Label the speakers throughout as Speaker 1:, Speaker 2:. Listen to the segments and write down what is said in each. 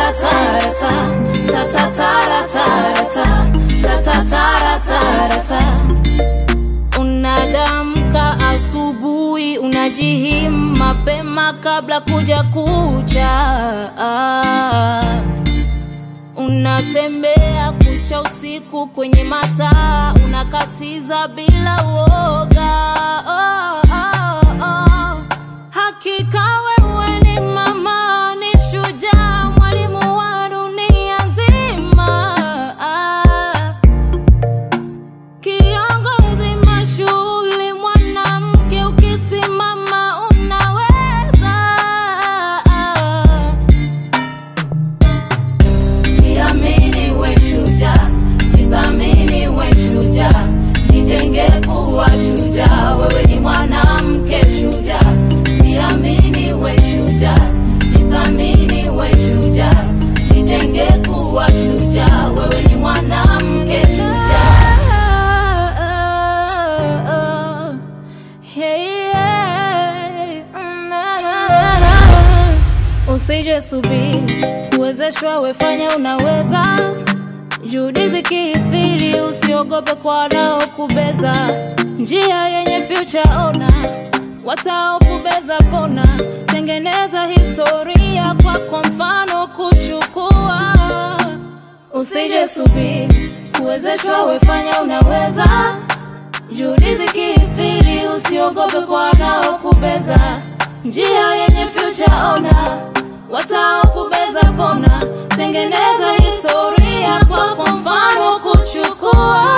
Speaker 1: Unadamka asubuhi, unajihimu mapema kabla kuja kucha. Unatembea kucha usiku kwenye mataa, unakatiza bila uoga. Oh, oh, oh. Hakika wewe ni mama, ni shujaa, mwalimu wa dunia nzima. Ah. Kiongozi mashuhuri, mwanamke, ukisimama unaweza. Jiamini we shujaa, jithamini we shujaa, jijenge kuwa shujaa. Wewe ni mwanamke shujaa, jiamini we shujaa, jithamini we shujaa, jijenge kuwa shujaa. Wewe ni mwanamke shujaa. Hey, hey, na, na, na. Usije subiri kuwezeshwa, wefanya unaweza. Juhudi zikithiri, usiogope kwa wanaokubeza. Njia yenye future ona, wataokubeza pona. Tengeneza historia kwako, mfano kuchukua. Usije subiri kuwezeshwa, wefanya unaweza. Juhudi zikithiri, usiogope kwa wanaokubeza. Njia yenye future ona, wataokubeza pona. Tengeneza historia kwako, mfano kuchukua.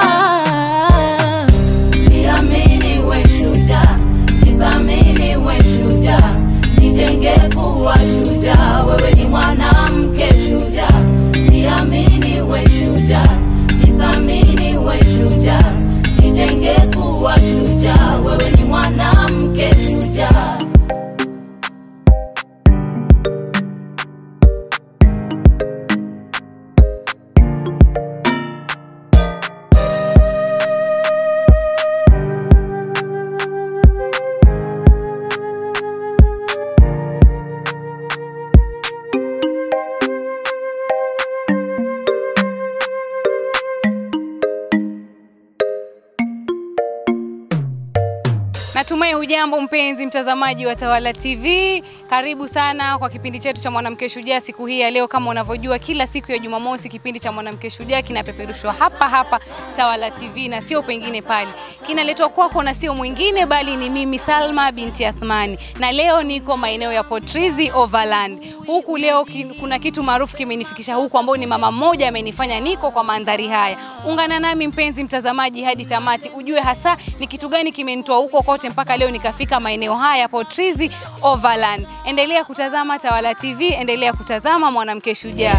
Speaker 1: Jiamini we shujaa, jithamini we shujaa, jijenge kuwa shujaa. Wewe ni mwanamke shujaa, jiamini we shujaa, jithamini we shujaa, jijenge kuwa shujaa. Wewe ni mwanamke shujaa.
Speaker 2: Natumai hujambo mpenzi mtazamaji wa Tawala TV. Karibu sana kwa kipindi chetu cha Mwanamke Shujaa siku hii ya leo. Kama unavyojua, kila siku ya Jumamosi kipindi cha Mwanamke Shujaa kinapeperushwa hapa hapa Tawala TV na sio pengine pale. Kinaletwa kwako na sio mwingine bali ni mimi Salma binti Athmani, na leo niko maeneo ya Potrizi Overland. Huku leo ki, kuna kitu maarufu kimenifikisha huku, ambao ni mama mmoja amenifanya niko kwa mandhari haya. Ungana nami mpenzi mtazamaji hadi tamati, ujue hasa ni kitu gani kimenitoa huko kote mpaka leo nikafika maeneo haya Potrizi Overland. Endelea kutazama Tawala TV, endelea kutazama Mwanamke Shujaa.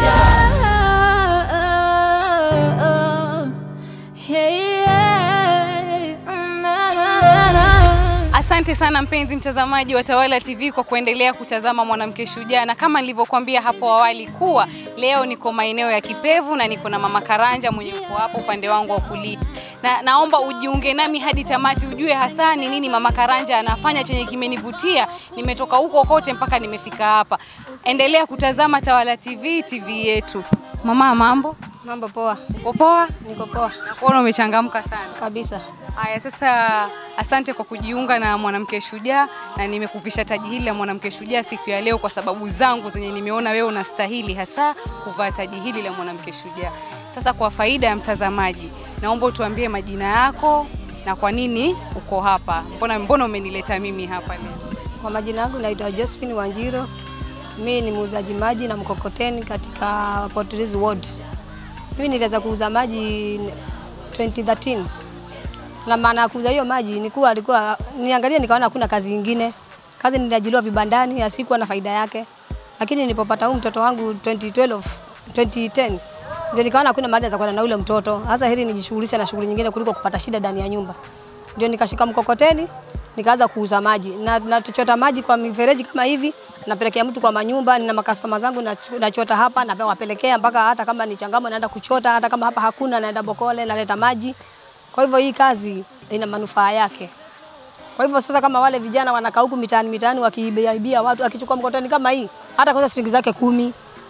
Speaker 2: Asante sana mpenzi mtazamaji wa Tawala TV kwa kuendelea kutazama Mwanamke Shujaa, na kama nilivyokuambia hapo awali kuwa leo niko maeneo ya Kipevu na niko na Mama Karanja mwenye uko hapo upande wangu wa kulia, na naomba ujiunge nami hadi tamati, ujue hasa ni nini Mama Karanja anafanya chenye kimenivutia. Nimetoka huko kote mpaka nimefika hapa. Endelea kutazama Tawala TV, TV yetu. Mama, mambo
Speaker 3: Mambo poa,
Speaker 2: uko poa?
Speaker 3: niko poa
Speaker 2: Nakuona umechangamka sana.
Speaker 3: kabisa.
Speaker 2: Haya, sasa asante kwa kujiunga na Mwanamke Shujaa, na nimekuvisha taji hili la Mwanamke Shujaa siku ya leo kwa sababu zangu zenye nimeona wewe unastahili hasa kuvaa taji hili la Mwanamke Shujaa. Sasa kwa faida ya mtazamaji, naomba utuambie majina yako na kwa nini uko hapa. Mbona, mbona umenileta mimi hapa leo?
Speaker 3: Kwa majina yangu naitwa Josephine Wanjiro. Mimi ni muuzaji maji na mkokoteni katika Potriz Ward. Mimi niliweza kuuza maji 2013 na maana ya kuuza hiyo maji ni kuwa alikuwa niangalia, nikaona hakuna kazi nyingine. Kazi niliajiriwa vibandani, asikuwa na faida yake, lakini nilipopata huu mtoto wangu 2012 2010 ndio nikaona hakuna mahali za kwenda na ule mtoto. Sasa heri nijishughulishe na shughuli nyingine kuliko kupata shida ndani ya nyumba. Ndio nikashika mkokoteni nikaanza kuuza maji na nachota maji kwa mifereji kama hivi, napelekea mtu kwa manyumba. Nina makastoma zangu nacho- nachota hapa na nawapelekea mpaka hata kama ni changamo naenda kuchota, hata kama hapa hakuna naenda Bokole naleta maji. Kwa hivyo hii kazi ina manufaa yake. Kwa hivyo sasa, kama wale vijana wanakaa huku mitaani mitaani wakiibia ibia watu, akichukua mkokoteni kama hii, hata kwanza shilingi zake kumi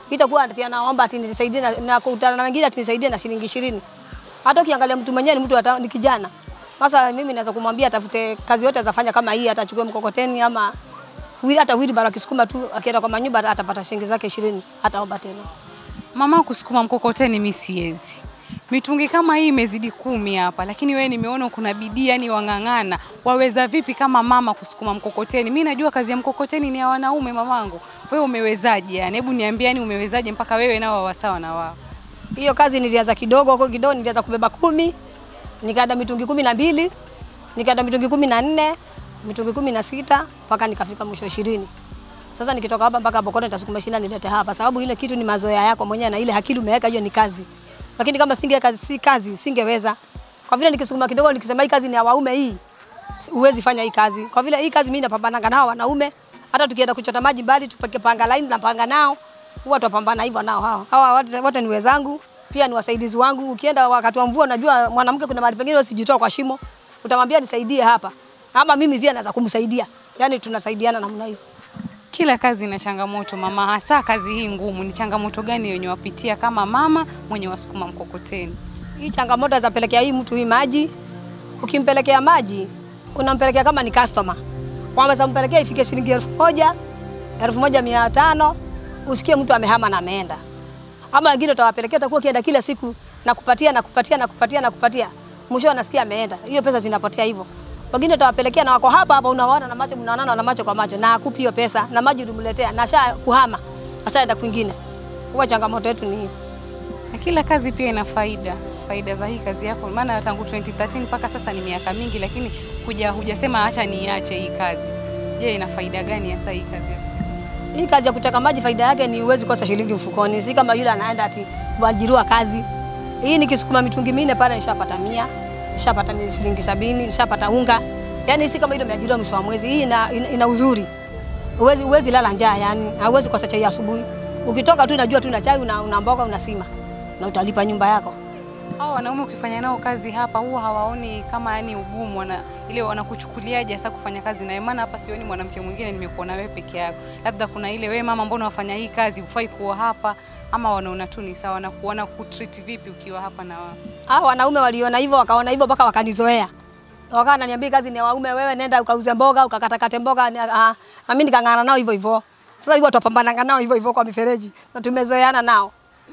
Speaker 3: itakuwa ati anaomba ati nisaidie na, na kukutana na wengine ati nisaidie na shilingi ishirini. Hata ukiangalia mtu mwenyewe ni mtu ata, ni kijana. Sasa mimi naweza kumwambia atafute kazi yote azafanya kama hii, atachukue mkokoteni ama wili, hata wheelbarrow akisukuma tu akienda kwa manyumba atapata shilingi zake ishirini, hataomba tena.
Speaker 2: Mama, kusukuma mkokoteni mi siwezi. Mitungi kama hii imezidi kumi hapa, lakini wewe nimeona kuna bidii, yani wang'ang'ana. Waweza vipi kama mama kusukuma mkokoteni? Mi najua kazi ya mkokoteni ni ya wanaume mamangu. Wewe umewezaje? Yani hebu niambie, yani umewezaje mpaka wewe nao wawasawa na wao?
Speaker 3: Hiyo kazi nilianza kidogo huko kidogo, nilianza kubeba kumi, nikaenda mitungi kumi na mbili, nikaenda mitungi kumi na nne, mitungi kumi na sita mpaka nikafika mwisho ishirini. Sasa nikitoka hapa mpaka Bokoro nitasukuma ishirini nilete hapa, sababu ile kitu ni mazoea yako mwenyewe na ile akili umeweka, hiyo ni kazi. Lakini kama singe kazi, si kazi singeweza. Kwa vile nikisukuma kidogo, nikisema hii kazi ni ya waume hii, si- huwezi fanya hii kazi. Kwa vile hii kazi mimi napambana nao wanaume, hata tukienda kuchota maji mbali, tupeke panga line napanga nao, huwa tupambana hivyo nao hao. Hawa wote, wote ni wenzangu, pia ni wasaidizi wangu. Ukienda wakati wa mvua, unajua mwanamke kuna mahali pengine usijitoa kwa shimo, utamwambia nisaidie hapa, ama mimi pia naweza kumsaidia. Yani tunasaidiana namna hiyo.
Speaker 2: Kila kazi ina changamoto mama, hasa kazi hii ngumu. Ni changamoto gani yenye wapitia kama mama mwenye wasukuma mkokoteni?
Speaker 3: Hii changamoto zapelekea hii mtu hii maji. Ukimpelekea maji, unampelekea kama ni customer, kwamba zampelekea ifike shilingi elfu moja elfu moja mia tano usikie mtu amehama na ameenda. Ama wengine utawapelekea, utakuwa ukienda kila siku na kupatia na kupatia na kupatia na kupatia, mwisho anasikia ameenda, hiyo pesa zinapotea hivyo. Wengine utawapelekea na wako hapa hapa, unawaona na macho, mnaonana na macho kwa macho, na akupi hiyo pesa na maji ulimletea, na sha kuhama, ashaenda kwingine. Huwa changamoto yetu ni hiyo.
Speaker 2: Na kila kazi pia ina faida, faida za hii kazi yako, maana tangu 2013 mpaka sasa ni miaka mingi, lakini huja hujasema acha niache hii kazi. Je, ina faida gani hasa hii kazi yako?
Speaker 3: Hii kazi ya kuteka maji faida yake ni uwezi kosa shilingi mfukoni, si kama yule anaenda ati kuajiriwa kazi. Hii nikisukuma mitungi minne pale nishapata mia, nishapata mi- shilingi sabini, nishapata unga. Yaani si kama ile umeajiriwa mwisho wa mwezi. Hii ina, ina, ina uzuri. Uwezi, uwezi lala njaa yani, hauwezi kosa chai asubuhi. Ukitoka tu unajua tu una chai una, una mboga una sima na utalipa nyumba yako.
Speaker 2: Hao wanaume ukifanya nao kazi hapa huwa hawaoni kama yani ugumu, wana ile wanakuchukuliaje hasa kufanya kazi nawe? Maana hapa sioni mwanamke mwingine, nimekuona wewe peke yako. Labda kuna ile wewe mama, mbona wafanya hii kazi, hufai kuwa hapa, ama wanaona tu ni sawa na kuona kutreat vipi ukiwa hapa na wao?
Speaker 3: Hao wanaume waliona hivyo wakaona hivyo mpaka wakanizoea. Wakawa wananiambia kazi ni ya waume, wewe nenda ukauze mboga, ukakatakate mboga ni- ah, na mimi nikang'ana nao hivyo hivyo. Sasa hivyo tupambananga nao hivyo hivyo kwa mifereji na tumezoeana nao.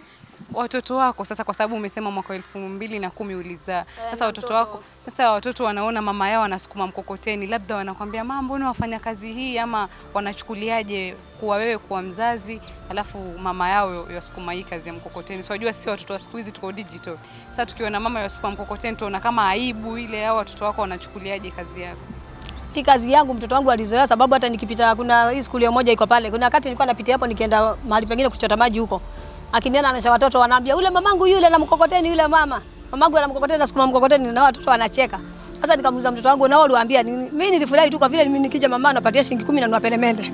Speaker 2: watoto wako sasa, kwa sababu umesema mwaka elfu mbili na kumi ulizaa. Sasa
Speaker 3: na
Speaker 2: watoto
Speaker 3: mtoto.
Speaker 2: wako sasa, watoto wanaona mama yao anasukuma mkokoteni, labda wanakwambia mama, mbona wafanya kazi hii, ama wanachukuliaje kuwa wewe kuwa mzazi alafu mama yao yasukuma hii kazi ya mkokoteni? So wajua sisi watoto wa siku hizi tuko digital. Sasa tukiona mama yasukuma mkokoteni tuona kama aibu ile, au watoto wako wanachukuliaje kazi yako?
Speaker 3: Hii kazi yangu mtoto wangu alizoea, sababu hata nikipita, kuna hii skuli moja iko pale, kuna wakati nilikuwa napitia hapo nikienda mahali pengine kuchota maji huko, akiniona anaisha watoto wanaambia ule mamangu yule na mkokoteni yule mama mamangu ana mkokoteni nasukuma mkokoteni, na watoto wanacheka. Sasa nikamuuliza mtoto wangu, nao uliwaambia nini? Mimi nilifurahi tu kwa vile mimi nikija mama anapatia shilingi 10 na nunua peremende.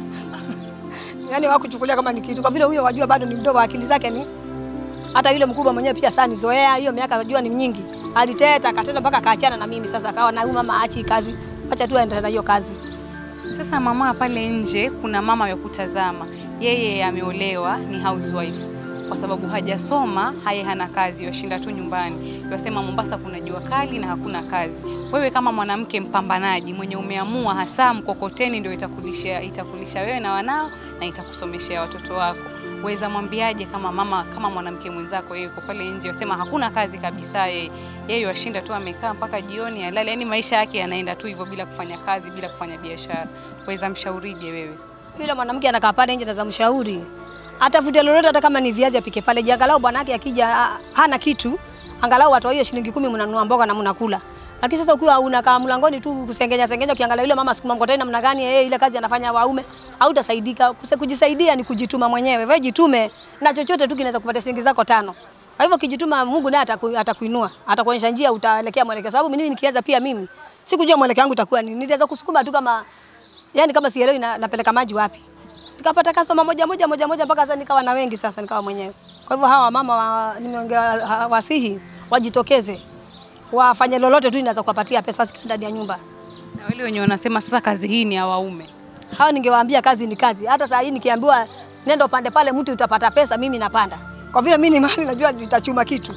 Speaker 3: Yaani wakuchukulia kama ni kitu, kwa vile huyo wajua bado ni mdogo, akili zake ni hata yule mkubwa mwenyewe pia sana nizoea hiyo miaka najua ni mingi. Aliteta akateta mpaka akaachana na mimi. Sasa akawa na huyu mama aachi kazi, acha tu aendelee na hiyo kazi.
Speaker 2: Sasa mama, pale nje kuna mama ya kutazama, yeye ameolewa, ni housewife kwa sababu hajasoma, haye hana kazi, yashinda tu nyumbani. Yasema Mombasa kuna jua kali na hakuna kazi. Wewe kama mwanamke mpambanaji mwenye umeamua hasa mkokoteni ndio itakulisha, itakulisha wewe na wanao na itakusomeshea watoto wako, weza mwambiaje kama mama, kama mwanamke mwenzako, yeye yuko pale nje, yasema hakuna kazi kabisa, yeye yeye yashinda tu amekaa mpaka jioni alale, yani maisha yake yanaenda tu hivyo bila kufanya kazi, bila kufanya biashara, weza mshaurije wewe?
Speaker 3: Yule mwanamke anakaa pale nje na za mshauri. Atafute lolote hata kama ni viazi apike pale. Je, angalau bwanake akija ah, hana kitu, angalau atoa hiyo shilingi kumi mnanunua mboga na mnakula. Lakini sasa ukiwa unakaa mlangoni tu kusengenya sengenya ukiangalia yule mama sukuma mkokoteni namna gani yeye ile kazi anafanya waume, hautasaidika. Kuse- Kujisaidia ni kujituma mwenyewe. Wewe jitume na chochote tu kinaweza kupatia shilingi zako tano. Kwa hivyo kijituma, Mungu naye ataku, atakuinua, atakuonyesha njia, utaelekea mwelekeo. Sababu mimi nikianza pia mimi sikujua mwelekeo wangu utakuwa nini. Niliweza kusukuma tu kama yani kama sielewi na, napeleka maji wapi. Nikapata customer moja moja moja moja mpaka sasa nikawa na wengi sasa nikawa mwenyewe. Kwa hivyo hawa mama wa, nimeongea ha- wasihi wajitokeze. Wafanye lolote tu inaweza kuwapatia pesa zika ndani ya nyumba.
Speaker 2: Na wale wenye wanasema sasa kazi hii ni ya waume,
Speaker 3: Hao ningewaambia kazi ni kazi. Hata saa hii nikiambiwa nenda upande pale, mtu utapata pesa, mimi napanda. Kwa vile mimi ni mali najua nitachuma kitu.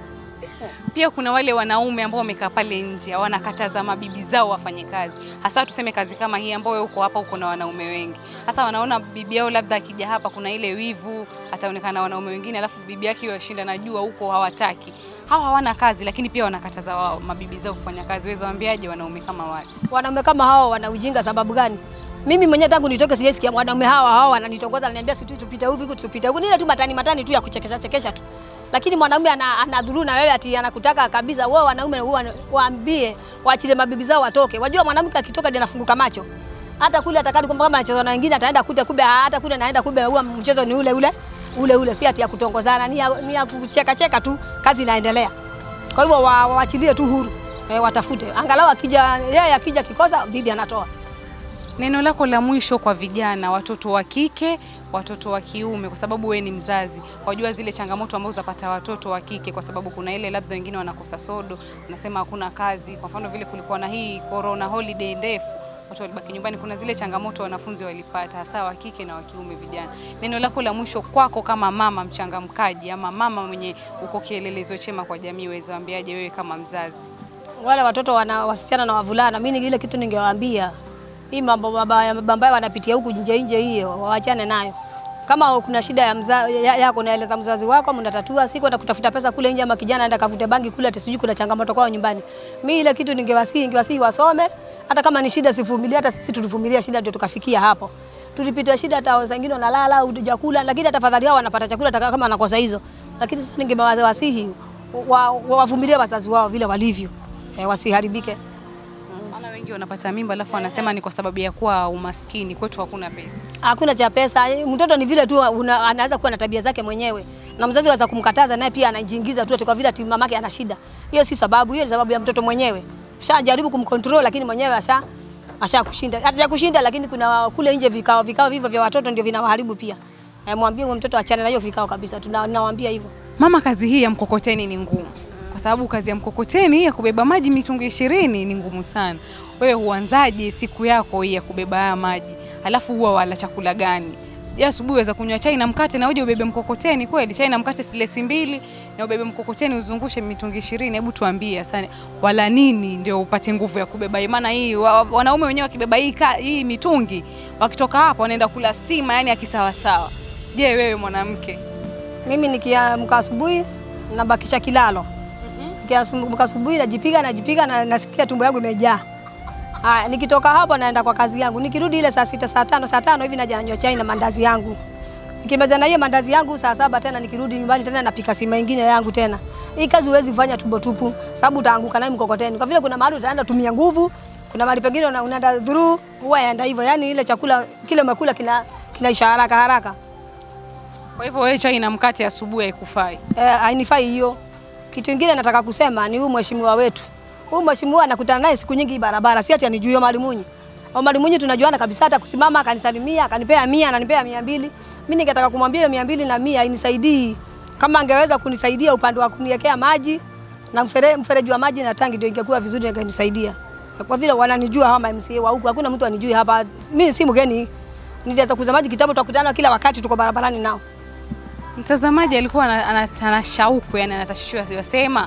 Speaker 2: Pia kuna wale wanaume ambao wamekaa pale nje wanakataza mabibi zao wafanye kazi, hasa tuseme kazi kama hii ambayo wewe uko hapa, uko na wanaume wengi. Hasa wanaona bibi yao labda akija hapa, kuna ile wivu, ataonekana na wanaume wengine, alafu bibi yake yashinda, najua huko hawataki. Hawa hawana kazi, lakini pia wanakataza wao mabibi zao kufanya kazi. Wewe waambiaje wanaume kama wale?
Speaker 3: Wanaume kama hao wana ujinga sababu gani? Mimi mwenyewe tangu nitoke sijaisikia wanaume hawa hawa wananitongoza wananiambia si tu tupite hivi tupite huku. Ni ile tu matani matani tu ya kuchekesha chekesha tu. Lakini mwanaume ana, anadhuru na wewe ati anakutaka kabisa. Wao wanaume huwa waambie waachilie mabibi zao watoke. Wajua mwanamke akitoka ndiye anafunguka macho. Hata kule atakadi kwamba kama anacheza na wengine ataenda kute kumbe hata kule anaenda kumbe huwa mchezo ni ule ule ule ule, si ati ya kutongozana, ni ya, ni ya kucheka cheka tu, kazi inaendelea. Kwa hivyo wa- waachilie tu huru e, watafute angalau akija yeye akija kikosa bibi anatoa.
Speaker 2: Neno lako la mwisho kwa vijana, watoto wa kike, watoto wa kiume, kwa sababu wewe ni mzazi, wajua zile changamoto ambazo zapata watoto wa kike, kwa sababu kuna ile labda wengine wanakosa sodo, unasema hakuna kazi. Kwa mfano vile kulikuwa na hii corona holiday ndefu, watu walibaki nyumbani. Kuna zile changamoto wanafunzi walipata, hasa wa kike na wa kiume, vijana. Neno lako la mwisho kwako kama mama mchangamkaji, ama mama mwenye uko kielelezo chema kwa jamii, waweza waambiaje wewe kama mzazi?
Speaker 3: Wale watoto wana wasichana na wavulana, mimi ile kitu ningewaambia hii mambo mabaya ambayo wanapitia huku nje nje, hiyo waachane nayo. Kama kuna shida ya mza, ya, yako naeleza mzazi wako, mnatatua, si kwenda kutafuta pesa kule nje, ama kijana aenda kavute bangi kule, ati sijui kuna changamoto kwao nyumbani. Mimi ile kitu ningewasihi, ningewasihi wasome, hata kama ni shida sivumilie, hata sisi tulivumilia shida ndio tukafikia hapo. Tulipitia shida, hata wengine wanalala hujakula, lakini tafadhali hao wanapata chakula hata kama anakosa hizo. Lakini sasa ningewasihi wa- wa- wavumilie wazazi wao vile walivyo, eh, wasiharibike.
Speaker 2: Maana wengi wanapata mimba alafu wanasema ni kwa sababu ya kuwa umaskini, kwetu hakuna pesa.
Speaker 3: hakuna cha pesa. Mtoto ni vile tu una, anaweza kuwa na tabia zake mwenyewe, na mzazi aweza kumkataza, naye pia anajiingiza tu ati kwa vile ati mamake ana shida. Hiyo si sababu, hiyo ni sababu ya mtoto mwenyewe. Shajaribu kumcontrol, lakini mwenyewe asha asha kushinda, hata kushinda, lakini kuna kule nje vikao vikao vivyo vya watoto ndio vinawaharibu pia. Eh, mwambie huyo mtoto achane na hiyo vikao kabisa, tunawaambia hivyo.
Speaker 2: Mama, kazi hii ya mkokoteni ni ngumu, kwa sababu kazi ya mkokoteni ya kubeba maji mitungi ishirini ni ngumu sana. Wewe huanzaje siku yako hii ya kubeba haya maji? Alafu huwa wala chakula gani? Je, asubuhi waweza kunywa chai na mkate na uje ubebe mkokoteni kweli? Chai na mkate silesi mbili na ubebe mkokoteni uzungushe mitungi ishirini. Hebu tuambie sana, wala nini ndio upate nguvu ya kubeba hii? Maana hii wa- wanaume wenyewe wakibeba hii, ka- hii mitungi wakitoka hapa wanaenda kula sima, yani akisawasawa. Je, wewe mwanamke
Speaker 3: Mimi nikiamka asubuhi nabakisha kilalo. Nikiamka asubuhi najipiga najipiga na nasikia tumbo yangu imejaa. Haya, nikitoka hapo naenda kwa kazi yangu. Nikirudi ile saa sita, saa tano, saa tano hivi naja nanywa chai na mandazi yangu. Nikimaliza na hiyo mandazi yangu saa saba tena nikirudi nyumbani tena napika sima ingine yangu tena. Hii kazi huwezi fanya tumbo tupu sababu utaanguka naye mkokoteni. Kwa vile kuna mahali utaenda tumia nguvu, kuna mahali pengine una- unaenda through huwa yaenda hivyo. Yaani ile chakula kile umekula kina kinaisha haraka haraka.
Speaker 2: Kwa hivyo wewe chai na mkate asubuhi haikufai.
Speaker 3: Eh, hainifai hiyo. Kitu kingine nataka kusema ni huyu mheshimiwa wetu. Huyu mheshimiwa nakutana naye siku nyingi barabara, si ati anijui Omari Munyi. Omari Munyi tunajuana kabisa, hata kusimama akanisalimia, akanipea mia, ananipea mia mbili. Mimi ningetaka kumwambia hiyo mia mbili na mia inisaidii. Kama angeweza kunisaidia upande wa kuniwekea maji na mfere, mfereji wa maji na tangi ndio ingekuwa vizuri ingenisaidia. Kwa vile wananijua hawa MCA wa huku, hakuna mtu anijui hapa. Mimi si mgeni. Nilianza kuuza maji kitabu, tutakutana kila wakati, tuko barabarani nao.
Speaker 2: Mtazamaji alikuwa ana- ana ana shauku, yani anatashishwa, wasema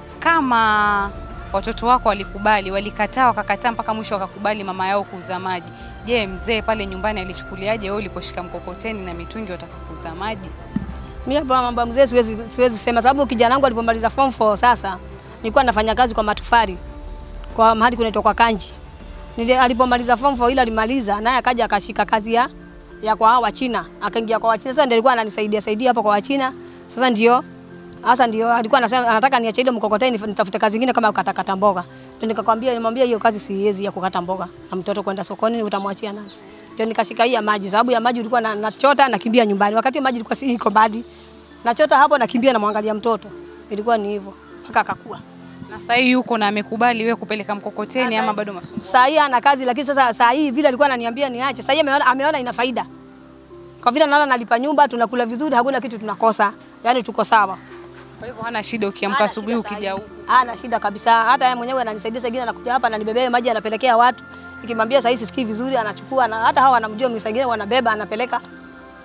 Speaker 2: kama watoto wako walikubali, walikataa, wakakataa mpaka mwisho wakakubali mama yao kuuza maji. Je, mzee pale nyumbani alichukuliaje wewe uliposhika mkokoteni na mitungi wataka kuuza maji?
Speaker 3: Mimi hapo mambo ya mzee siwezi siwezi sema sababu kijana wangu alipomaliza form 4 sasa nilikuwa nafanya kazi kwa matufari kwa mahali kunaitwa kwa Kanji. Nili, alipomaliza form 4 ile alimaliza naye akaja akashika kazi ya ya kwa hawa China. Akaingia kwa Wachina. Sasa ndio alikuwa ananisaidia saidia hapo kwa Wachina. Sasa ndio sasa ndio alikuwa anasema anataka niache ile mkokoteni nitafute kazi nyingine kama kukatakata mboga. Ndio nikakwambia nimwambia hiyo kazi siwezi ya kukata mboga. Na mtoto kwenda sokoni utamwachia nani? Ndio nikashika hii ya maji sababu ya maji ulikuwa na, nachota nakimbia nyumbani. Wakati maji ilikuwa si iko badi. Nachota hapo nakimbia namwangalia mtoto. Ilikuwa ni hivyo mpaka akakua.
Speaker 2: Na sasa hii yuko na amekubali wewe kupeleka mkokoteni ama bado masumbuko?
Speaker 3: Saa hii ana kazi lakini sasa saa hii vile alikuwa ananiambia niache. Saa hii ameona, ameona ina faida. Kwa vile naona nalipa nyumba, tunakula vizuri, hakuna kitu tunakosa. Yaani tuko sawa.
Speaker 2: Kwa hivyo hana shida ukiamka
Speaker 3: Hana
Speaker 2: asubuhi
Speaker 3: shida saa
Speaker 2: ukija
Speaker 3: hii.
Speaker 2: huku.
Speaker 3: Hana shida kabisa. Hata yeye mwenyewe ananisaidia saa ingine anakuja hapa ananibebea maji anapelekea watu. Nikimwambia saa hii sisikii vizuri anachukua na hata hawa wanamjua mimi saa ingine wanabeba anapeleka.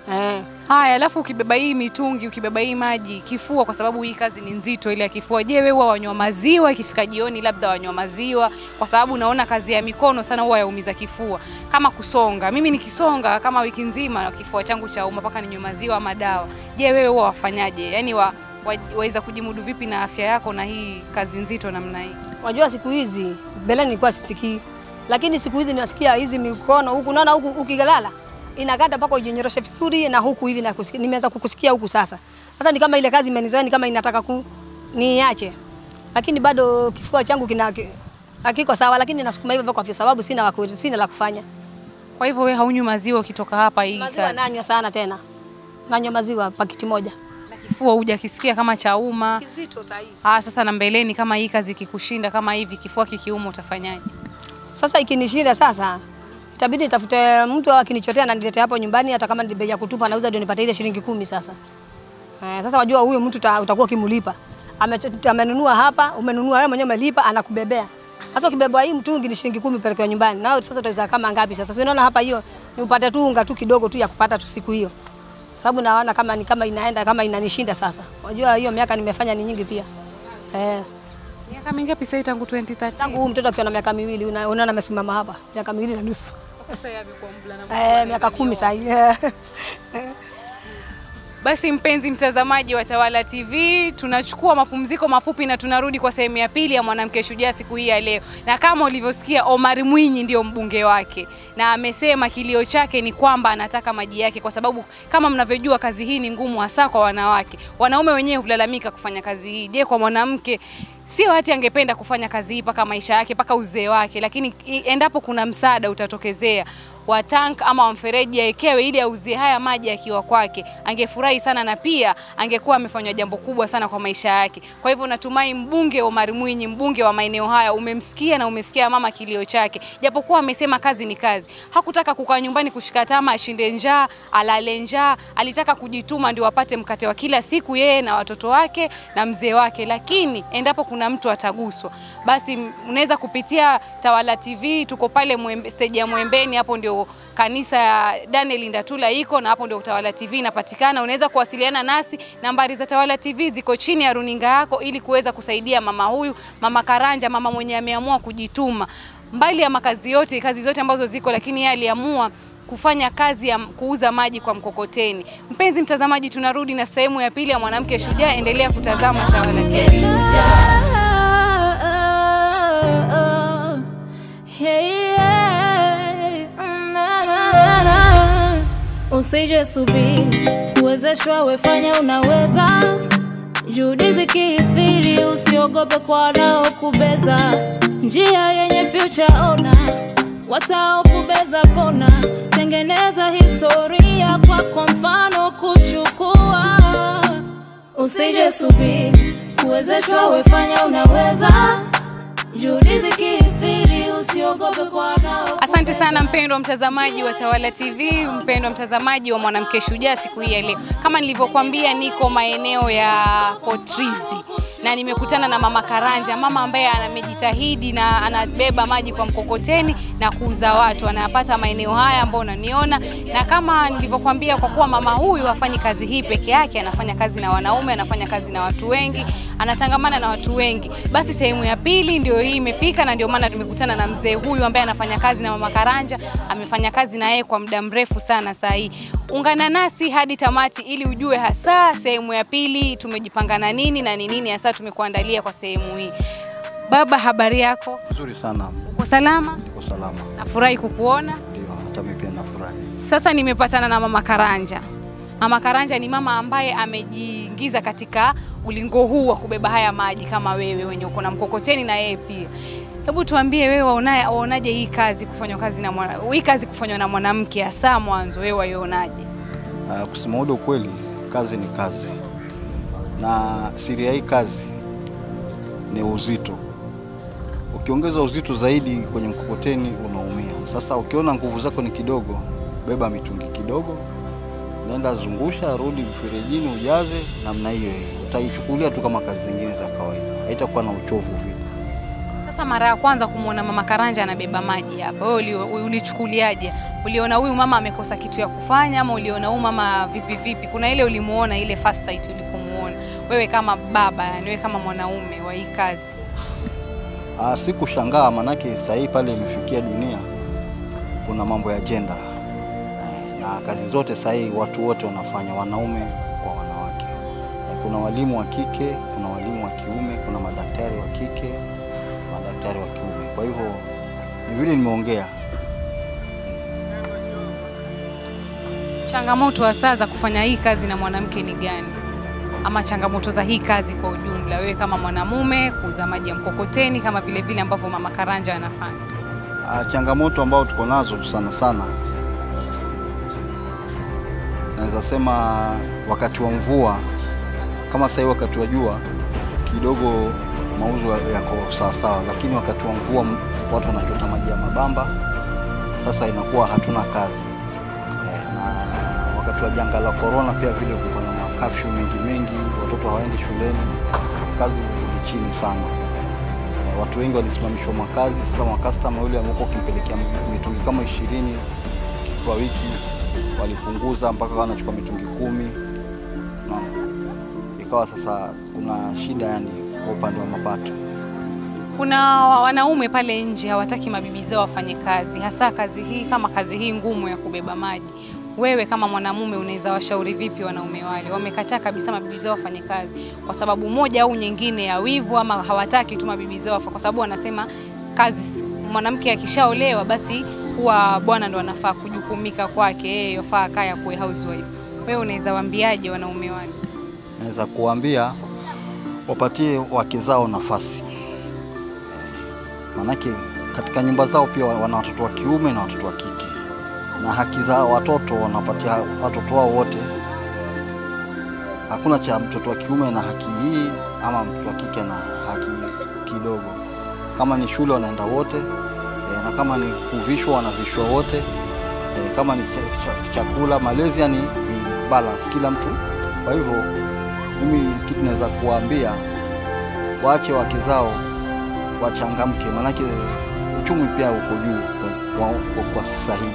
Speaker 3: eh.
Speaker 2: Haya, alafu ukibeba hii mitungi, ukibeba hii maji, kifua, kwa sababu hii kazi ni nzito ile ya kifua. Je, wewe huwa wanywa maziwa ikifika jioni, labda wanywa maziwa? Kwa sababu naona kazi ya mikono sana huwa yaumiza kifua, kama kusonga. Mimi nikisonga kama wiki nzima na kifua changu cha uma mpaka ninywe maziwa ama dawa. Je, wewe huwa wafanyaje? Yaani wa, wa, waweza kujimudu vipi na afya yako na hii kazi nzito namna hii?
Speaker 3: Wajua siku hizi mbele nilikuwa sisikii, lakini siku hizi nasikia hizi mikono huku, naona huku ukilala inakata mpaka ujinyoroshe vizuri, na huku hivi nakusikia, nimeanza kukusikia huku sasa. Sasa ni kama ile kazi imenizoea, ni kama inataka ku niache, lakini bado kifua changu kina ki- hakiko sawa, lakini nasukuma hivyo kwa sababu sina wa ku- sina la kufanya.
Speaker 2: Kwa hivyo wewe haunywi maziwa ukitoka hapa hii
Speaker 3: Maziwa
Speaker 2: kazi?
Speaker 3: nanywa sana tena, nanywa maziwa pakiti moja
Speaker 2: Na kifua hujakisikia kama chauma?
Speaker 3: kizito sahihi.
Speaker 2: Ah, sasa na mbeleni kama hii kazi ikikushinda kama hivi kifua kikiuma utafanyaje?
Speaker 3: Sasa ikinishinda sasa itabidi nitafute mtu akinichotea na nilete hapo nyumbani, hata kama ni bei ya kutupa nauza ndio nipate ile shilingi kumi. Sasa eh, sasa wajua huyo mtu uta- utakuwa ukimlipa Ame- amenunua hapa, umenunua wewe mwenyewe umelipa, anakubebea. Sasa ukibebwa hii mtungi ni shilingi kumi upelekewa nyumbani, nao sasa utaweza kama ngapi? Sasa si unaona hapa, hiyo ni upate tu unga tu kidogo tu ya kupata tu siku hiyo, sababu naona kama ni kama inaenda kama inanishinda sasa. Wajua hiyo miaka nimefanya ni nyingi pia eh.
Speaker 2: Miaka mingapi sasa tangu 2013?
Speaker 3: Tangu huyu mtoto akiwa na miaka miwili, una- unaona amesimama hapa miaka miwili na nusu.
Speaker 2: Sasa yeye amekuwa mvulana
Speaker 3: Eh, miaka kumi sasa hivi.
Speaker 2: Basi mpenzi mtazamaji wa Tawala TV, tunachukua mapumziko mafupi na tunarudi kwa sehemu ya pili ya mwanamke shujaa siku hii ya leo. Na kama ulivyosikia, Omar Mwinyi ndio mbunge wake, na amesema kilio chake ni kwamba anataka maji yake, kwa sababu kama mnavyojua kazi hii ni ngumu, hasa kwa wanawake. Wanaume wenyewe hulalamika kufanya kazi hii. Je, kwa mwanamke sio hati angependa kufanya kazi hii mpaka maisha yake mpaka uzee wake, lakini i- endapo kuna msaada utatokezea wa tank ama wa mfereji aekewe ili auzie haya maji akiwa kwake, angefurahi sana na pia angekuwa amefanywa jambo kubwa sana kwa maisha yake. Kwa hivyo natumai mbunge Omar Mwinyi, mbunge wa maeneo haya, umemsikia na umesikia mama kilio chake, japokuwa amesema kazi ni kazi. Hakutaka kukaa nyumbani kushika tama, ashinde njaa, alale njaa. Alitaka kujituma ndio apate mkate wa kila siku yeye na watoto wake na mzee wake, lakini endapo kuna mtu ataguswa, basi m- unaweza kupitia Tawala TV, tuko pale Mwembe, stage ya Mwembeni, hapo ndio kanisa ya Daniel Ndatula iko na hapo ndio Tawala TV inapatikana. Unaweza kuwasiliana nasi, nambari za Tawala TV ziko chini ya runinga yako ili kuweza kusaidia mama huyu, mama Karanja, mama mwenye ameamua kujituma mbali ya makazi yote, kazi zote ambazo ziko, lakini yeye aliamua kufanya kazi ya kuuza maji kwa mkokoteni. Mpenzi mtazamaji, tunarudi na sehemu ya pili ya mwanamke shujaa. Endelea kutazama Tawala TV.
Speaker 1: Usije subiri kuwezeshwa, wefanya unaweza. Juhudi zikithiri, usiogope kwa wanaokubeza. Njia yenye future ona, wataokubeza pona. Tengeneza historia kwa kwa mfano kuchukua Usije subiri kuwezeshwa, wefanya unaweza. Juhudi zikithiri, usiogope kwa wanao
Speaker 2: Asante sana mpendwa mtazamaji wa Tawala TV, mpendwa mtazamaji wa mwanamke shujaa siku hii ya leo. Kama nilivyokuambia, niko maeneo ya Potrizi na nimekutana na mama Karanja, mama ambaye amejitahidi na anabeba maji kwa mkokoteni na kuuza watu, anayapata maeneo haya ambao unaniona. Na kama nilivyokuambia, kwa kuwa mama huyu hafanyi kazi hii peke yake, anafanya kazi na wanaume, anafanya kazi na watu wengi, anatangamana na watu wengi. Basi sehemu ya pili ndio hii imefika, na ndio maana tumekutana na mzee huyu ambaye anafanya kazi na mama Karanja. Amefanya kazi na yeye kwa muda mrefu sana. Saa hii ungana nasi hadi tamati ili ujue hasa sehemu ya pili tumejipanga na nini na ni nini hasa tumekuandalia kwa sehemu hii. Baba, habari yako?
Speaker 4: Nzuri sana,
Speaker 2: Uko salama?
Speaker 4: niko salama.
Speaker 2: Nafurahi kukuona.
Speaker 4: Ndio, hata mimi pia nafurahi.
Speaker 2: Sasa nimepatana na mama Karanja. Mama Karanja ni mama ambaye amejiingiza katika ulingo huu wa kubeba haya maji kama wewe wenye uko na mkokoteni na yeye pia. Hebu tuambie wewe waona- waonaje hii kazi kufanywa kazi na mwana, hii kazi kufanywa na mwanamke hasa mwanzo wewe waionaje?
Speaker 4: Uh, kusema ule ukweli, kazi ni kazi, na siri ya hii kazi ni uzito. Ukiongeza uzito zaidi kwenye mkokoteni unaumia. Sasa ukiona nguvu zako ni kidogo, beba mitungi kidogo, nenda zungusha, rudi mferejini, ujaze namna hiyo hiyo. Utaichukulia tu kama kazi zingine za kawaida, haitakuwa na uchovu vile.
Speaker 2: Sasa mara ya kwanza kumwona mama Karanja anabeba maji hapa, wewe uli- ulichukuliaje? Uliona huyu mama amekosa kitu ya kufanya ama uliona huyu mama vipi vipi? Kuna ile ulimuona ile first sight ulipomuona wewe kama baba, yani wewe kama mwanaume wa hii kazi?
Speaker 4: Ah, sikushangaa manake saa hii pale imefikia dunia kuna mambo ya jenda eh, na kazi zote saa hii watu wote wanafanya wanaume kwa wanawake eh, kuna walimu wa kike, kuna walimu wa kiume, kuna madaktari wa kike, madaktari wa kiume. Kwa hivyo ni vile nimeongea
Speaker 2: Changamoto hasa za kufanya hii kazi na mwanamke ni gani? Ama changamoto za hii kazi kwa ujumla, wewe kama mwanamume, kuuza maji ya mkokoteni kama vile vile ambavyo mama Karanja anafanya?
Speaker 4: Ah, changamoto ambayo tuko nazo sana sana, naweza sema wakati wa mvua, kama sasa hivi wakati wa jua kidogo mauzo yako sawa sawa, lakini wakati wa mvua m- watu wanachota maji ya mabamba, sasa inakuwa hatuna kazi eh, na wakati wa janga la korona pia vile kulikuwa na makafyu mengi mengi, watoto hawaendi shuleni, kazi ni chini sana. Eh, watu wengi walisimamishwa makazi. Sasa makastama yule amekuwa ukimpelekea mitungi kama ishirini kwa wiki walipunguza mpaka wanachukua mitungi kumi. Unaona, ikawa sasa kuna shida yani kwa upande wa mapato.
Speaker 2: Kuna wanaume pale nje hawataki mabibi zao wafanye kazi, hasa kazi hii kama kazi hii ngumu ya kubeba maji. Wewe kama mwanamume unaweza washauri vipi wanaume wale? Wamekataa kabisa mabibi zao wafanye kazi kwa sababu moja au nyingine ya wivu, ama hawataki tu mabibi zao wafa, kwa sababu wanasema kazi, mwanamke akishaolewa basi huwa bwana ndo anafaa kujukumika kwake, yeye yafaa kaya kuwe housewife. Wewe unaweza waambiaje wanaume wale?
Speaker 4: Naweza kuambia wapatie wake zao nafasi eh, manake katika nyumba zao pia wana watoto wa kiume na watoto wa kike, na haki za watoto wanapatia watoto wao wote. Hakuna cha mtoto wa kiume na haki hii ama mtoto wa kike na haki kidogo. Kama ni shule wanaenda wote eh, na kama ni kuvishwa wanavishwa wote eh, kama ni cha, cha, chakula malezi, yani ni balance kila mtu. Kwa hivyo mimi kitu naweza kuwaambia waache wake zao wachangamke, maanake uchumi pia uko juu kwa, kwa, kwa, kwa sasa hii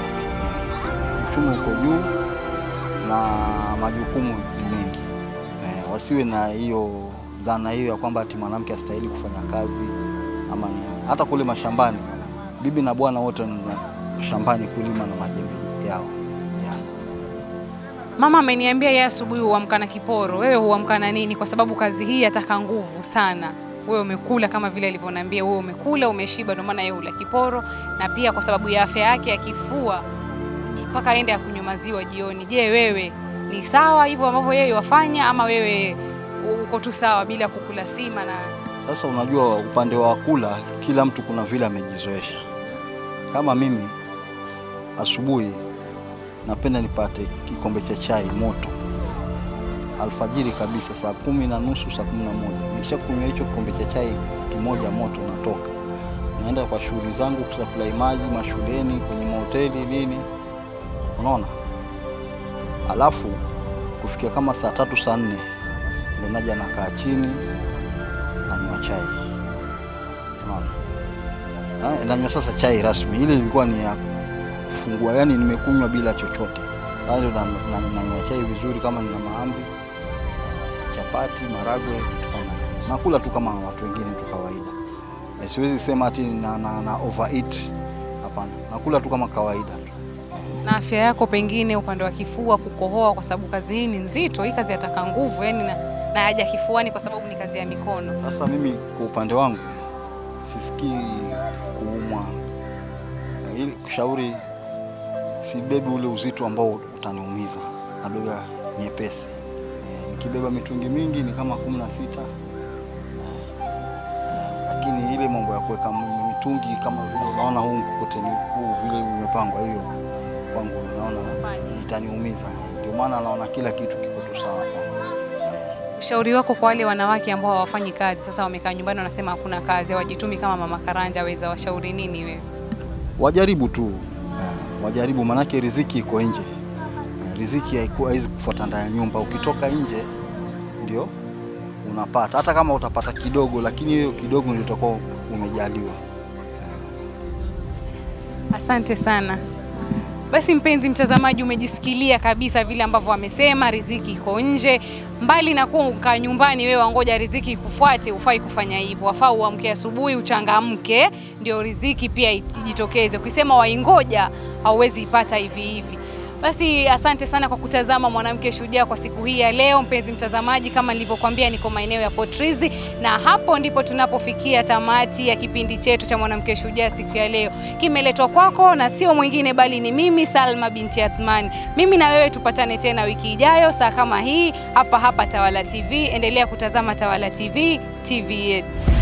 Speaker 4: Eh, uchumi uko juu na majukumu ni mengi eh, wasiwe na hiyo dhana hiyo ya kwamba ati mwanamke astahili kufanya kazi ama nini. Hata kule mashambani bibi na bwana wote wanaenda shambani kulima na majembe yao yeah.
Speaker 2: Mama ameniambia yeye asubuhi huamka na kiporo. Wewe huamka na nini? Kwa sababu kazi hii yataka nguvu sana. Wewe umekula kama vile alivyoniambia, wewe umekula umeshiba, ndio maana yeye hula kiporo, na pia kwa sababu ya afya yake ya kifua mpaka aende akunywe maziwa jioni. Je, wewe ni sawa hivyo ambavyo yeye wafanya, ama wewe uko tu sawa bila kukula sima na
Speaker 4: Sasa unajua, upande wa kula, kila mtu kuna vile amejizoesha. Kama mimi asubuhi napenda nipate kikombe cha chai moto alfajiri kabisa, saa kumi na nusu, saa kumi na moja. Nikisha kunywa hicho kikombe cha chai kimoja moto, natoka naenda kwa shughuli zangu, kusaplai maji mashuleni, kwenye mahoteli nini, unaona. Alafu kufikia kama saa tatu saa nne ndo naja nakaa chini nanywa chai unaona. Ah, nanywa sasa chai rasmi, ile ilikuwa ni ya kufungua, yani nimekunywa bila chochote. Sasa ndio na- na- nanywa chai vizuri, kama nina mahamri, chapati, maragwe, kitu kama hiyo. Nakula tu kama watu wengine tu kawaida. Eh, Siwezi sema ati na, na, na overeat. Hapana, nakula tu kama kawaida tu.
Speaker 2: na afya yako, pengine upande wa kifua kukohoa, kwa sababu kazi hii ni nzito. Hii kazi yataka nguvu, yani na, na haja kifuani, kwa sababu ni kazi ya mikono.
Speaker 4: Sasa mimi kwa upande wangu sisikii kuumwa, Eh, ili kushauri, sibebi ule uzito ambao utaniumiza, nabeba nyepesi. Eh, nikibeba mitungi mingi ni kama kumi na sita lakini ile mambo ya kuweka m- mitungi kama vile unaona huu mkokoteni huu vile umepangwa, hiyo kwangu naona
Speaker 2: Fanya.
Speaker 4: itaniumiza. Ndio maana naona kila kitu kiko tu sawa kwangu. Eh,
Speaker 2: Ushauri wako kwa wale wanawake ambao hawafanyi kazi, sasa wamekaa nyumbani wanasema hakuna kazi, hawajitumi kama mama Karanja, waweza washauri nini wewe?
Speaker 4: wajaribu tu eh, wajaribu, manake riziki iko nje. Eh, riziki haiku- haiwezi kufuata ndani ya nyumba. Ukitoka nje ndio unapata, hata kama utapata kidogo, lakini hiyo kidogo ndio utakuwa umejaliwa.
Speaker 2: Asante sana. Basi mpenzi mtazamaji, umejisikilia kabisa vile ambavyo amesema, riziki iko nje. Mbali na kuwa ukaa nyumbani wewe wangoja riziki ikufuate, ufai kufanya hivyo. Wafaa uamke asubuhi, uchangamke, ndio riziki pia ijitokeze. Ukisema waingoja, hauwezi ipata hivi hivi. Basi asante sana kwa kutazama Mwanamke Shujaa kwa siku hii ya leo. Mpenzi mtazamaji, kama nilivyokuambia, niko maeneo ya Potrizi na hapo ndipo tunapofikia tamati ya kipindi chetu cha Mwanamke Shujaa siku ya leo. Kimeletwa kwako na sio mwingine bali ni mimi Salma binti Athmani. Mimi na wewe tupatane tena wiki ijayo saa kama hii hapa hapa Tawala TV. Endelea kutazama Tawala TV, TV yetu.